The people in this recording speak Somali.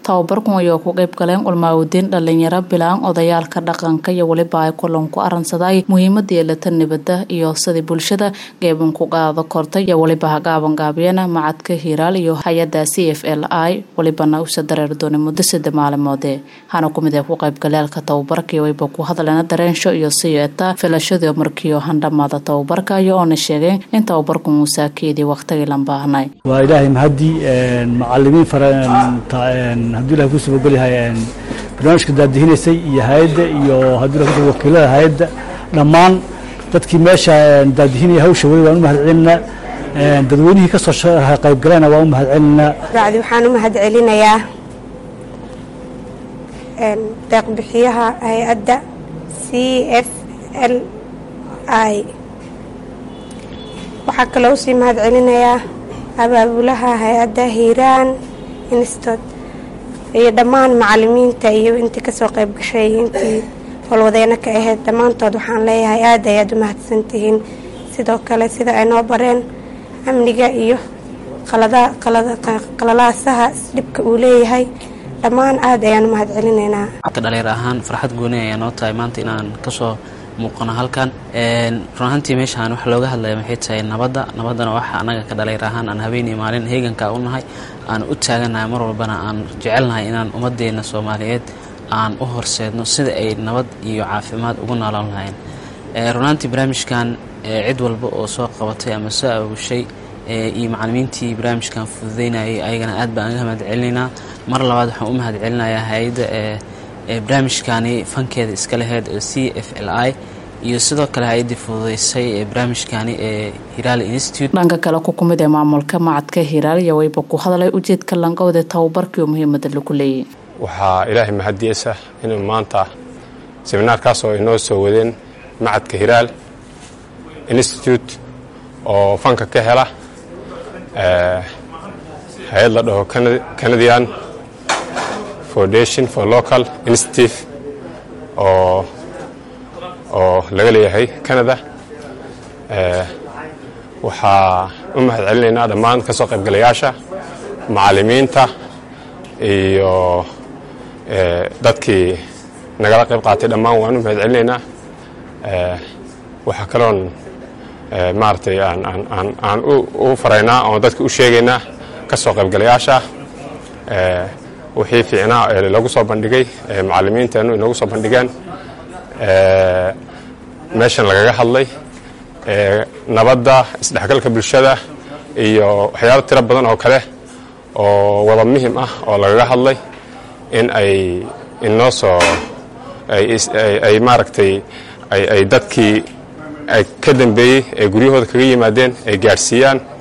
tababarkun ayaa ku qayb galeen ulmaawadiin dhalinyaro bilaan odayaalka dhaqanka iyo weliba ay kulan ku aransaday muhiimada yeelata nabada iyo sidii bulshada geeban ku qaado kortay iyo weliba hagaaban gaabiyana macadka hiiraal iyo hay-ada c f l i welibana usa dareeri doonay muddo sida maalimoode hana kumid ee ku qaybgaleelka tababarkii wayba ku hadleena dareensho iyo siyeeta filashadii markiio handhamaada tababarka iyo oona sheegeen in tababarku muusaakeedii waqtigii lan baahnay waa ilaahay mahadii macalimiin hadduu ilahay ku subagol yahay barnaamijka daadihinaysay iyo hay-adda iyo hadduu ilahay kusuba wakiilada hay-adda dhammaan dadkii meesha daadihinaya hawsha weli waan u mahad celinaa dadweynihii ka soo qaybgalena waan u mahad celinaa bacdi waxaan u mahad celinayaa deeqbixiyaha hay-adda c f l i waxaa kaloo usii mahad celinayaa abaabulaha hay-adda hiiraan instot iyo dhammaan macalimiinta iyo intii kasoo qayb gashay intii howlwadeeno ka ahayd dhammaantood waxaan leeyahay aada ayaad u mahadsantihiin sidoo kale sida ay noo bareen amniga iyo qalalaasaha dhibka uu leeyahay dhammaan aada ayaan u mahad celinaynaa dhalinyar ahaan farxad gooni ayaa noo tahay maanta inaan kasoo muuqano halkan run ahaantii meeshaan waxa looga hadlaya maxay tahay nabadda nabaddana waxa annaga ka dhalinyar ahaan aan habeenii maalin heeganka u nahay aan u taaganahay mar walbana aan jecelnahay inaan ummadeenna soomaaliyeed aan u horseedno sida ay nabad iyo caafimaad ugu noolan lahayn runaantii barnaamijkan cid walba oo soo qabatay ama soo aabushay iyo macalimiintii barnaamijkan fududeynayay ayagana aad baan aga mahad celinaynaa mar labaad waxaan u mahad celinayaa hay-adda barnaamijkani fankeeda iska laheyd oo c f l i iyo sidoo kale hay-addii fududeysay ee barnaamijkani ee hiraal institute dhanka kale ku kumid ee maamulka macadka hiraal iyo wayba ku hadlay ujeedka langowda tababarkii oo muhiimada lagu leeyay waxaa ilaahay mahadiyeysa inuu maanta seminaarkaas oo inoo soo wadeen macadka hiraal institute oo fanka ka hela hay-ad la dhaho canadian foundation for local institute oo oo laga leeyahay canada waxaa u mahad celinaynaa dhammaan ka soo qaybgalayaasha macalimiinta iyo dadkii nagala qayb qaatay dhammaan waan u mahad celinaynaa waxaa kaloon maaragtay aan u faraynaa oon dadka u sheegaynaa ka soo qaybgalayaasha wixii fiicnaa ee lagu soo bandhigay macalimiinteennu inoogu soo bandhigeen meeshan lagaga hadlay nabadda isdhexgalka bulshada iyo waxyaalo tiro badan oo kale oo wada muhim ah oo lagaga hadlay in ay inoo soo ay maaragtay ay dadkii ka dambeeyey ee guryahooda kaga yimaadeen ay gaadhsiiyaan